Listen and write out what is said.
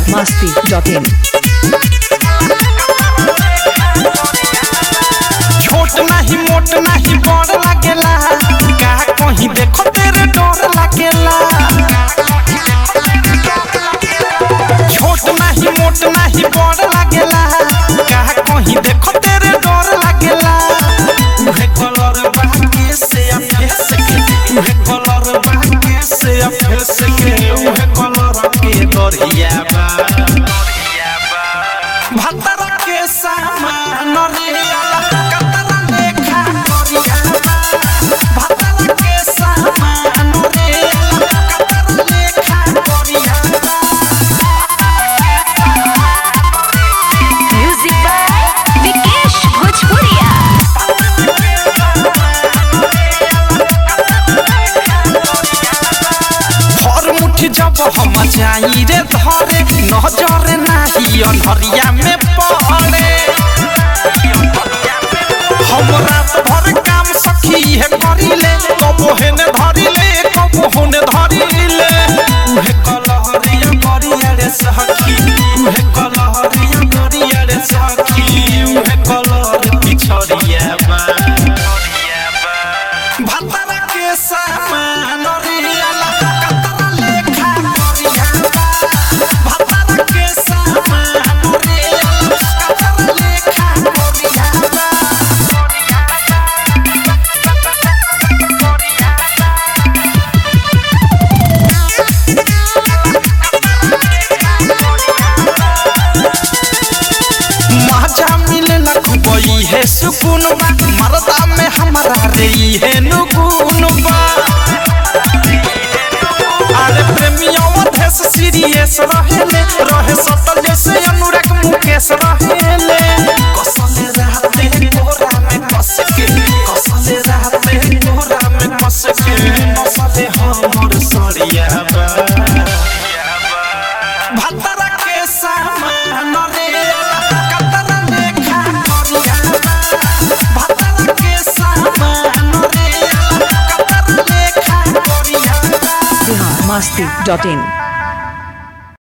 masti.in. छोट नाही मोट नाही बड़ लागेला का कहीं देखो तेरे डर लागेला छोट नाही मोट नाही बड़ लागेला का कहीं देखो तेरे डर लागेला उहे कलर बाके से आ फेस के उहे कलर बाके से आ फेस के उहे कलर के दरिया बा भतर के सामान रे कतरा लेखा करिया भतर के सामान रे कतरा लेखा करिया Music by Vikesh Bhojpuria. हर मुट्ठी जब हम जाई रे धरे नजर नाही अनहरिया में पड़े हम रात भर काम सखी है करिले कबो हेने धरिले कबो होने धरिले उहे कलहरिया करिया रे सखी उहे कलहरिया करिया रे सखी उहे कलहर पिछड़िया बा भतरा के सामान रियाला कतरा लेखा करिया भतरा के सामान रियाला कतरा लेखा करिया मजा मिलेला खूबई है सुकून बा मरदा में हमारा रे है नुगुन बा अरे प्रेमियों देश सीरियस रहेले रहे सटल जैसे अनुराग मुकेश रहेले कसले रहते कोरा में कस के कसले रहते कोरा में कस के नसले हमर सरिया बा भतरा के सामान रे कतरा लेखा करिया भतरा के सामान रे कतरा लेखा करिया Bihar masti.in.